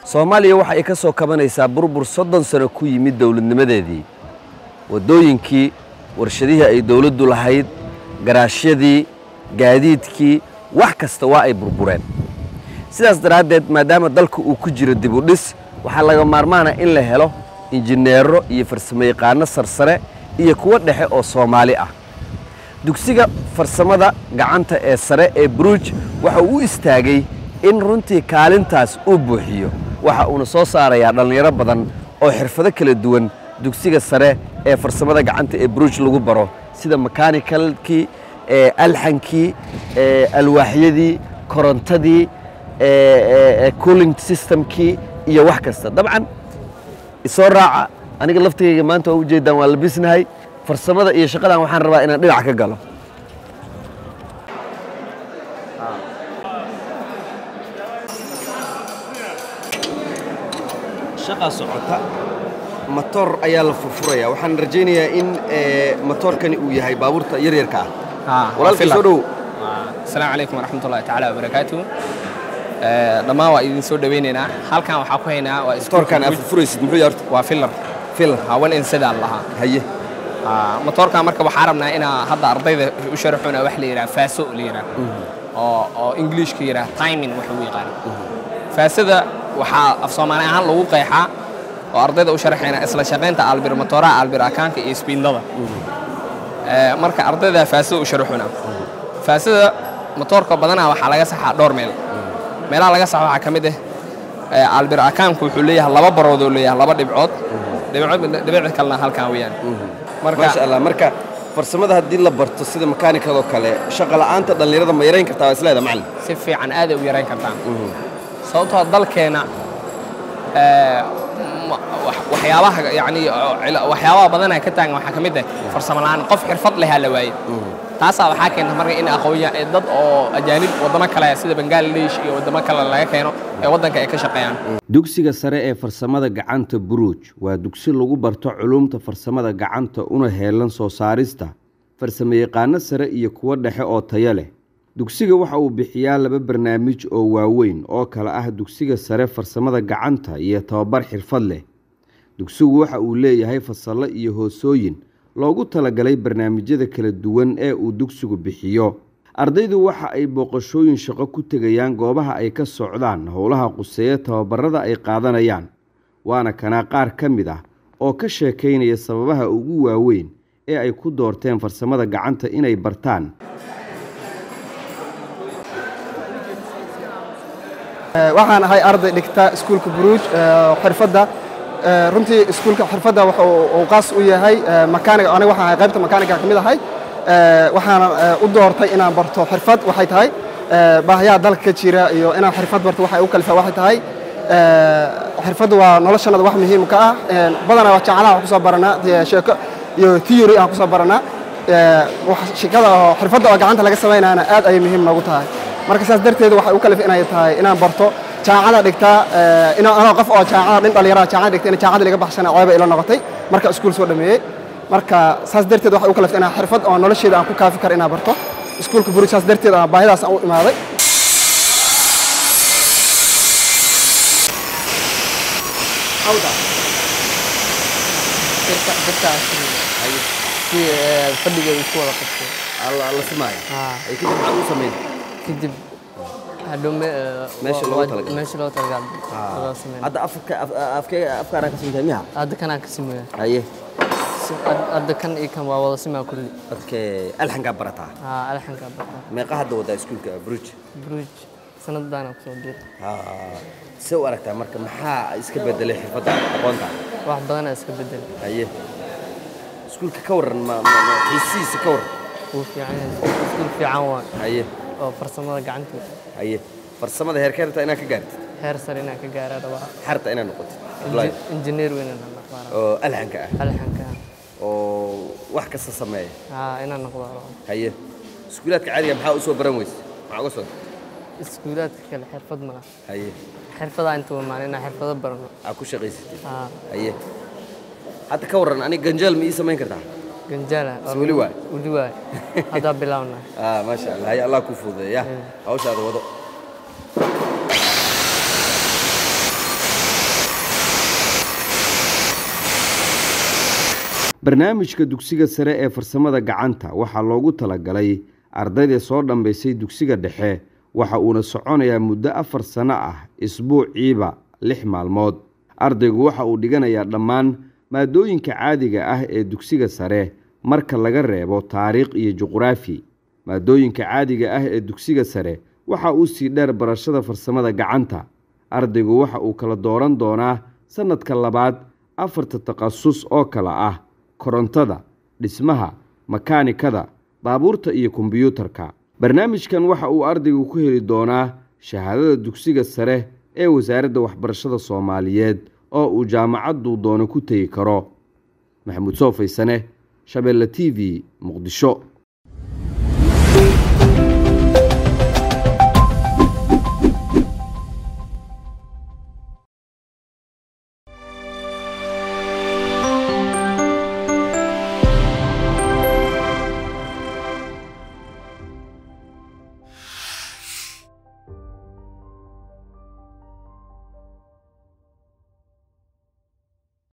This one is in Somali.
soomaaliya waxa ay ka soo kabanaysaa burbur soddon sano ku yimid dowladnimadeedii waddooyinkii warshadihii ay dowladdu lahayd garaashyadii gaadiidkii wax kasta waa ay burbureen sidaas daraaddeed maadaama dalka uu ku jiro dib u dhis waxaa laga maarmaana in la helo injineero iyo farsamayaqaano sarsare iyo kuwo dhexe oo soomaali ah dugsiga farsamada gacanta ee sare ee buruuj waxa uu u istaagay in runtii kaalintaas uu buuxiyo waxa uuna soo saarayaa dhallinyaro badan oo xirfado kala duwan dugsiga sare ee farsamada gacanta ee buruuj lagu baro sida mechanikalkii alxankii alwaaxyadii korontadii cooling systemkii iyo wax kasta dabcan isoo raaca aniga laftigayga maanta waa ujeedaan waa labisnahay farsamada iyo shaqadan waxaan rabaa inaan dhinac ka galo shaqa socota matoor ayaa la furfuraya waxaan rajaynayaa in matoorkani uu yahay baabuurta yaryarka ah walaalkii soo dhow asalaamu calaykum waraxmat ullahi tacaala wabarakaatu dhammaan waa idin soo dhawaynaynaa halkan waxaa ku haynaa waa matoorkan aad furfuraysid muxuu yahay horta waa filar filar hawan insidaan lahaa haye matoorkan marka waxaa rabnaa inaa hadda ardayda u sharaxuna wax la yidhaha faaso la yidhaha oo oo ingiliishka yidhaha timing waxa u yaqaan faasada waxaa af soomaali ahaan lagu qeexaa oo ardayda u sharaxayna isla shaqaynta albir matooraha albir akaanka iyo isbiindada marka ardayda faasada u sharaxuna faasada matoorka badanaa waxaa laga saxaa dhowr meel meelaha laga saxo waxaa ka mid ah albir akaanku wuxuu leeyahay laba barood oo leeyahay laba dhibcood dhibicda kalena halkan weeyaan maasha allah marka farsamada haddii la barto sida makaanikadoo kale shaqa la'aanta dhallinyarada ma yarayn kartaa waa isleeda macallin si fiican aaday u yarayn kartaa sababtoo dalkeena waxyaabaha yani waxyaabaha badanaa ka taagan waxaa ka mid ah farsamo la'aan qof xirfad lehaa la waaye taasaa waxaa keenta marka in aqoonya dad oo ajaanib waddamo kale sida bangladesh iyo waddamo kale laga keeno ee waddanka ay ka shaqeeyaan dugsiga sare ee farsamada gacanta buruuj waa dugsi lagu barto culumta farsamada gacanta una heelan soo saarista farsamayaqaano sare iyo kuwo dhexe oo tayo leh dugsiga waxa uu bixiyaa laba barnaamij oo waaweyn oo kale ah dugsiga sare farsamada gacanta iyo tababar xirfad leh dugsigu waxa uu leeyahay fasallo iyo hoosooyin loogu talagalay barnaamijyada kala duwan ee uu dugsigu bixiyo ardaydu waxa ay booqashooyin shaqo ku tegayaan goobaha ay ka socdaan howlaha quseeya tababarada ay qaadanayaan waana kanaa qaar ka mid ah oo ka sheekaynaya sababaha ugu waaweyn ee ay ku doorteen farsamada gacanta inay bartaan waxaan ahay arday dhigta iskuulka buruuj xirfadda runtii iskuulka xirfadda waxa uu qaas u yahay makaaniga aniga waxaan ahay qaybta makaaniga ka mid ahay waxaana u doortay inaan barto xirfad waxay tahay baahiyaha dalka ka jira iyo inaan xirfad barto waxay u kalifaa waxay tahay xirfaddu waa noloshannada wax muhiim ka ah badanaa waa jacalaha wax kusoo baranaa sheeko iyo theory aan kusoo baranaa shekada oo xirfadda oo gacanta laga samaynaana aad ayay muhiim noogu tahay marka saas darteed waxay u kalif inay tahay inaan barto jaacada dhigtaa anoo qof oo jaacada dhin dhalinyaraha jaacada dhigta in jaacada laga baxsana ceeba ila noqotay marka iskuul soo dhameeyey marka saas darteed waxay u kalifta inaan xirfad oo nolosheeda aan ku kaafi karo inaan barto iskuulka buruj saas darteed aan baahidaas aan u imaaday fadhiga isku wada qabto la simaayo ay kadib maxaad u samayn kadib hadhow Meesha loogu talagalay. meesha loogu talagalay sameyn hadda afka afkee afkaaraan ka samaysaa miyaha hadda kanaan ka sameeya haye hadda kan iyo kan waa wada simaa kulli dadkee alxankaa barataa haa alxanka barta meeqa hadda wadaa iskuulka bruj bruj sanadaana kusoo diray see u aragtaa marka maxaa iska bedelay xirfadda aqoonta wax badanaa iska bedel haye iskuulka ka warran ma ma- ma- xiisihiisa ka warran wuu fiican yahay iskuul fiican waa haye oo farsamada gacanta haye farsamada heerkeerta inaad ka gaartid heer sare inaan ka gaara rabaa xarta inaad noqotid Apply. injineer weyn inaan noqdo rabaa oo alxanka ah alxanka oo wax kasta sameeya haa inaan noqdo rabaa haye iskuulaadka caadiga maxaa u soo baran weyse maxaa uga soo iskuulaadka kale xirfad ma laha haye xirfadaa inta wamaan inaan xirfado barano aa ku shaqaysatid haa haye hadda ka warran aniga ganjaal ma ii samayn kartaa ganjaala Is weli waay? weli waay haddaa bilaawna ah maasha allah haye allah kuu fududeeya hawshaada wado barnaamijka dugsiga sare ee farsamada gacanta waxaa loogu talagalay ardayda soo dhambaysay dugsiga dhexe waxa uuna soconayaa muddo afar sano ah isbuuciiba lix maalmood ardaygu waxa uu dhiganayaa dhammaan maadooyinka caadiga ah ee dugsiga sare marka laga reebo taariikh iyo juqraafi maadooyinka caadiga ah ee dugsiga sare waxa uu sii dheer barashada farsamada gacanta ardaygu waxa uu kala dooran doonaa sannadka labaad afarta takhasus oo kale ah korontada dhismaha makaanikada baabuurta iyo kombiyuutarka barnaamijkan waxa uu ardaygu ku heli doonaa shahaadada dugsiga sare ee wasaaradda waxbarashada soomaaliyeed oo uu jaamacadduu doono ku tegi karo maxamuud soo faysane shabeelle t v muqdisho